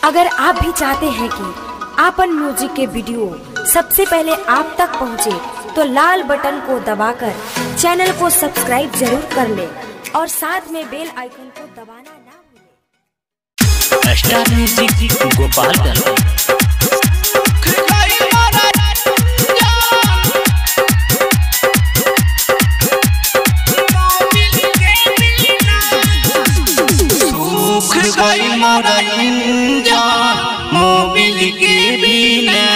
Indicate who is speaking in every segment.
Speaker 1: अगर आप भी चाहते हैं कि आपन म्यूजिक के वीडियो सबसे पहले आप तक पहुंचे, तो लाल बटन को दबाकर चैनल को सब्सक्राइब जरूर कर ले और साथ में बेल आइकन को दबाना ना भूलें।
Speaker 2: स्टार म्यूजिक गोपालगंज
Speaker 3: सूख गई मोरा इंजन मोबिल के बिना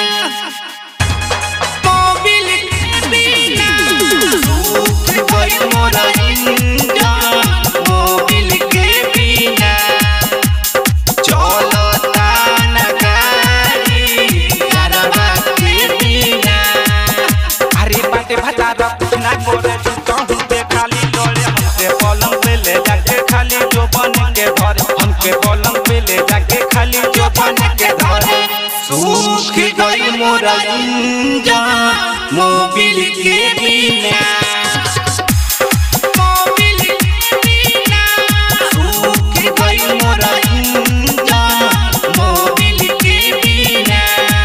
Speaker 3: मोबिल के बिना सूख गई मोरा इंजन मोबिल के बिना चलता न गाड़ी यारवा के बिना अरे बाटे भतारा कुछ ना करे तू कहूँ पे खाली डोले हमके पलंग पे ले जाके खाली जो बन के धरे हमके पलंग पे ले जाके खाली जो बन के धरे सूख गई मोरा इंजन मोबिल के बिना मोबिल के बिना सूख गई मोरा इंजन मोबिल के बिना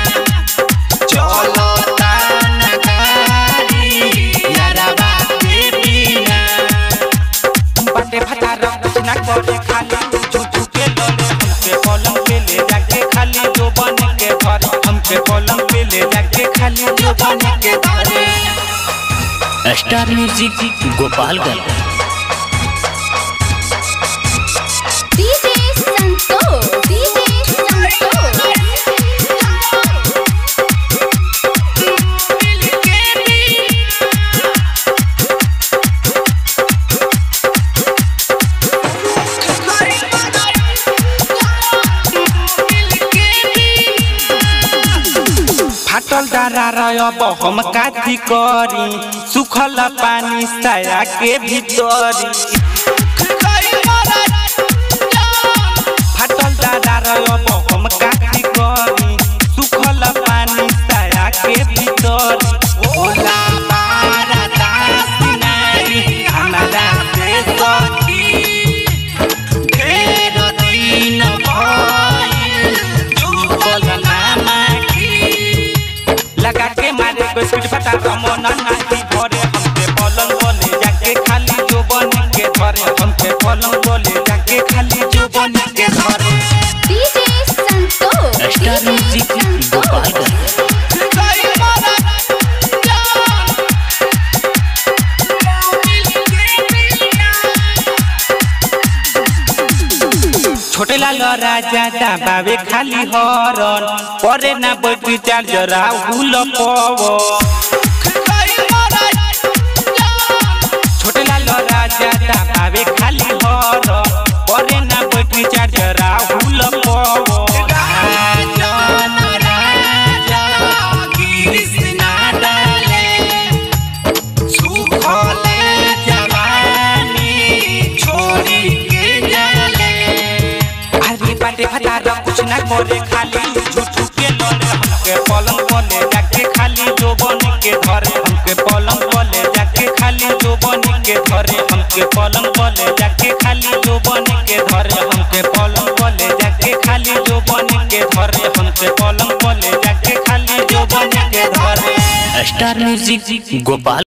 Speaker 3: चलता न गाड़ी यारवा के बिना बटे फटारा कुछ ना करे खाली झूठू के डरे हमके पलंग पे ले जाके खाली जो बन के धरे हमके पलंग पे ले जाके खाली जो बन के धरे
Speaker 2: star music Gopalganj
Speaker 4: DJ Santos, DJ
Speaker 3: फाटल डारा अब हम काथी करी सुखल पानी साया के भीतरी फाटल डारा अब हम काथी करी सुखल पानी साया के भीतरी ओला पारा दास नारी हमारा से सखी ढेर दिन भइल झुकल ना माटी लगा के मारे को स्पीड फटा रमन नाही भरे हमके पलंग बोले जाके खाली जो बन के धरे हमके पलंग बोले जाके खाली जो बन के धरे
Speaker 4: DJ Santos,
Speaker 2: star music Gopalganj
Speaker 3: छोटे लाल राजा दाबावे खाली हरन परे ना बैटरी चार्जर हुल पव छोटे लाल राजा दाबावे खाली हरन परे ना बैटरी चार्जर हुल पव राजन राजा कृष्णा डाले सुखले जवानी छोड़ी के जाले अरे बाटे फटारा कुछ ना करे खाली झूठू के लड़े हमके पलंग बोले जाके खाली जो बन के धरे हमके पलंग बोले जाके खाली जो बन के धरे हमके पलंग बोले जाके खाली जो बन के धरे हमके पलंग बोले जाके खाली जो बन के धरे हमके पलंग बोले जाके खाली जो बन के धरे
Speaker 2: स्टार म्यूजिक गोपाल